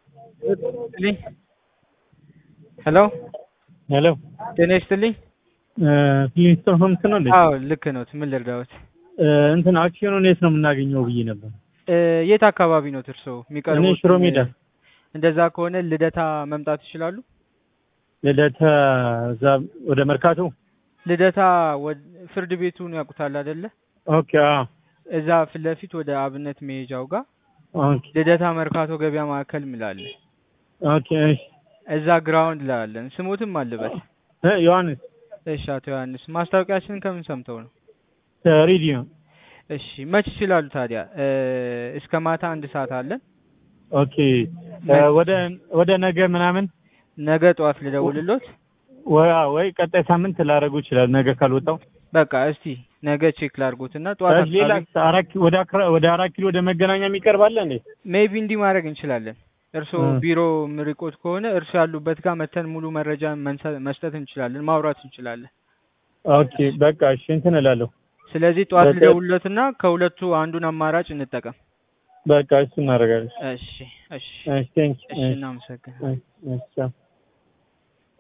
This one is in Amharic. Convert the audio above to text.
ይስጥልኝ። ሄሎ ሄሎ ጤና ይስጥልኝ። ፊሊንግስቶን ሆምስ ነው እንዴ? አዎ ልክ ነው። ምን ልርዳዎት? እንትን አክሲዮኑን የት ነው የምናገኘው ብዬ ነበር። እ የት አካባቢ ነው እርስዎ እኔ የሚቀርቡት? ሽሮ ሜዳ እንደዛ ከሆነ ልደታ መምጣት ይችላሉ። ልደታ እዛ ወደ መርካቶ። ልደታ ወድ- ፍርድ ቤቱን ያውቁታል አይደለ? ኦኬ አዎ እዛ ፊት ለፊት ወደ አብነት መሄጃው ጋር ኦኬ ልደታ መርካቶ ገበያ ማዕከል ምላለ ኦኬ እሺ እዛ ግራውንድ ላይ አለን። ስሙትም አለበት። እ ዮሐንስ እሺ አቶ ዮሐንስ ማስታወቂያችንን ከምን ሰምተው ነው? ሬዲዮ እሺ መች ይችላሉ ታዲያ? እ እስከ ማታ አንድ ሰዓት አለን። ኦኬ እ ወደ ወደ ነገ ምናምን ነገ ጠዋት ልደውልሎት። ወይ ወይ ቀጣይ ሳምንት ላደርጉ ይችላል። ነገ ካልወጣው በቃ እስቲ ነገ ቼክ ላድርጎትና ጠዋት ሌላ አካባቢ አራት ኪ- ወደ አክራ- ወደ አራት ኪሎ ወደ መገናኛ የሚቀርባለ እንዴ? ሜቢ እንዲህ ማድረግ እንችላለን። እርስዎ እ። ቢሮ ምርቆት ከሆነ እርስዎ ያሉበት ጋር መተን ሙሉ መረጃ መንሰ- መስጠት እንችላለን፣ ማውራት እንችላለን። ኦኬ በቃ እሺ እንትን እላለሁ። ስለዚህ ጠዋት በቃ- ልደውልሎትና ከሁለቱ አንዱን አማራጭ እንጠቀም። በቃ እሱ እናደርጋለን። እሺ እሺ እሺ ቴንክ እሺ እናመሰግናለን። እሺ እሺ ቻው።